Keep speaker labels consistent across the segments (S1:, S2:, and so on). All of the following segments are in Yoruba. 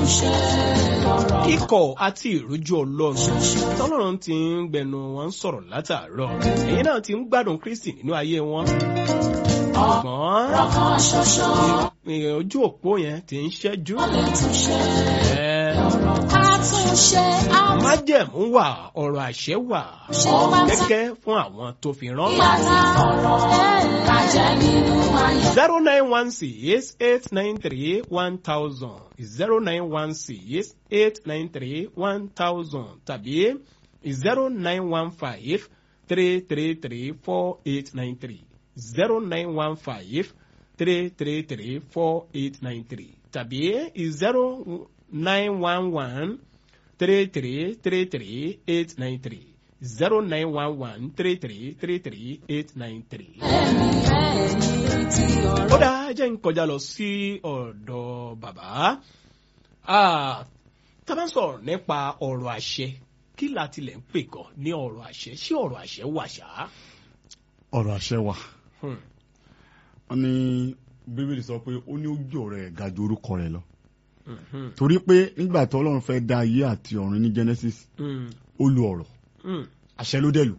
S1: ikọ̀ àti ìrújú ọlọ́run tọ́lọ́run ti ń gbẹnu wọn sọ̀rọ̀ látàárọ̀ èyí náà ti ń gbádùn kristi nínú ayé wọn ṣùgbọ́n ojú òpó yẹn ti ń ṣẹ́jú májẹ̀mú wà ọ̀rọ̀ àṣẹ wà gẹ́gẹ́ fún àwọn tó fi rán. zero nine one six eight nine three one thousand zero nine one six eight nine three one thousand tàbí zero nine one five three three three four eight nine three zero nine one five three three three four eight nine three tàbí zero nine one one three three three three eight nine three zero nine one one three three three three eight nine three. ó dáa jẹ́ ń kọjá lọ sí ọ̀dọ̀ bàbá tá a bá ń sọ̀rọ̀ nípa ọ̀rọ̀ àṣẹ kí la tilẹ̀ ń pè gan ní ọ̀rọ̀ àṣẹ ṣé ọ̀rọ̀ àṣẹ wà ṣá.
S2: ọ̀rọ̀ àṣẹ wà wọ́n ní bíbélì sọ pé ó ní ojú ọ̀rọ̀ ẹ̀ ga ju orúkọ rẹ̀ lọ torí pé nígbà tí ọlọ́run fẹ́ dá ayé àti ọ̀run ní genesis ó lu ọ̀rọ̀ àṣẹ ló dẹ̀ lù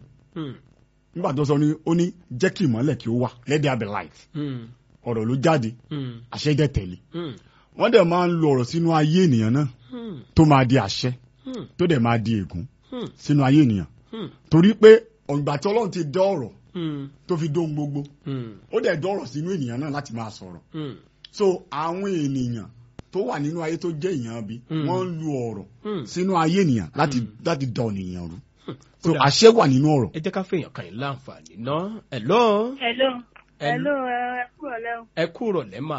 S2: nígbà tó sọ ní ó ní jẹ́ kí ìmọ́lẹ̀ kí ó wà let there be light ọ̀rọ̀ ló jáde àṣẹ dẹ̀ tẹ̀lé wọ́n dẹ̀ máa ń lo ọ̀rọ̀ sínú ayé ènìyàn náà tó máa di àṣẹ tó dẹ̀ máa di ègún sínú ayé ènìyàn torí pé ọ̀gbà tí ọlọ́run ti dá ọ̀rọ̀ tó fi dóhun gbogbo ó dẹ̀ dá ọ̀rọ̀ sínú ènìyàn náà láti máa sọ̀rọ̀ so àwọn ènìyàn tó wà nínú ayé tó jẹ́ èèyàn bí wọ́n ń lu ọ̀rọ̀ sínú ayé ènìyàn láti láti dá ènìyàn rú so àṣẹ wà nínú ọ̀rọ̀.
S1: ẹ jẹ́ ká fèèyàn kan yín láǹfààní ná hello.
S3: hello hello ẹ kú ọ̀lẹ́ o.
S1: ẹ kú rọ̀lẹ́ mà.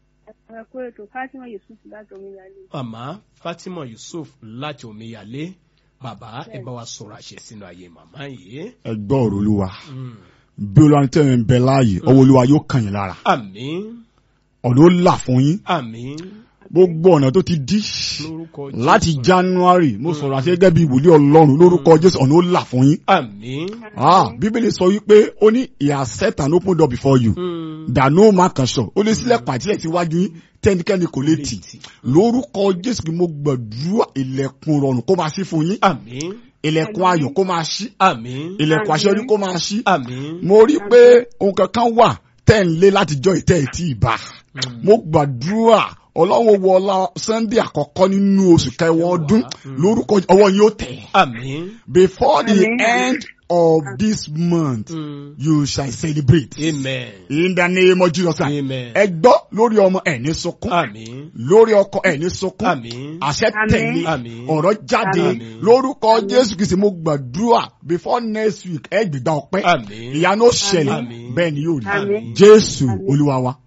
S3: ẹ kú ètò fatima yusuf láti omiyalé.
S1: màmá fatima yusuf láti omiyalé bàbá ẹ bá wa sọ̀rọ̀ àṣẹ sínú ayé màmá yìí.
S2: ẹ gbọ́ ọ̀rọ̀ olúwa bí olúwa tẹ̀ ń bẹ láàyè ọwọ́ olúwa yóò kàn yín lára.
S1: àmín.
S2: ọ̀nà ó là fún yín.
S1: àmín
S2: gbogbo ọ̀nà tó ti dí láti january mo sọ̀rọ̀ àti gẹ́gẹ́ bí ìwòlé ọlọ́run lórúkọ jésù ọ̀nà ó là fún yín.
S1: àmín.
S2: bíbélì sọ wípé ó ní he has set an open door before you that no man can shut ó lè sílẹ̀kùn àtìlẹ̀ síwájú yín tẹ́nikẹ́ni kò lè tì lórúkọ jésù kí mo gbàdúrà ilẹ̀kùn rọrùn kó máa ṣí fún yín.
S1: àmín.
S2: ilẹ̀kùn ayọ̀ kó máa ṣí.
S1: àmín.
S2: ilẹ̀kùn àṣeyọrí kó máa ṣí.
S1: àmín.
S2: mo rí pé ohun kankan wà tẹ́ ń lé látijọ́ ìtẹ́ ìtì ìbá mo gbàdúrà ọlọ́run wo ọlá sunday àkọ́kọ́ nínú oṣù kẹwàá ọdún lórúkọ ọwọ́ yóò tẹ̀.
S1: àmín.
S2: before the end of this month
S1: Mm.
S2: you shall celebrate.
S1: amen.
S2: in the name of jesus christ.
S1: amen.
S2: ẹ gbọ́ lórí ọmọ ẹ̀ ní sunkún
S1: àmín.
S2: lórí ọkọ ẹ̀ ní sunkún
S1: àmín.
S2: àṣẹ
S3: Àmín.
S2: tẹ̀lé
S1: Àmín.
S2: ọ̀rọ̀ jáde
S1: Àmín.
S2: lórúkọ jésù kìí ṣe mo gbàdúrà before next week ẹ gbìgbà ọpẹ́
S1: àmín.
S2: ìyanu ó ṣẹlẹ̀
S1: Àmín.
S2: bẹ́ẹ̀ ni yóò rí
S3: Àmín.
S2: jésù olúwa wa.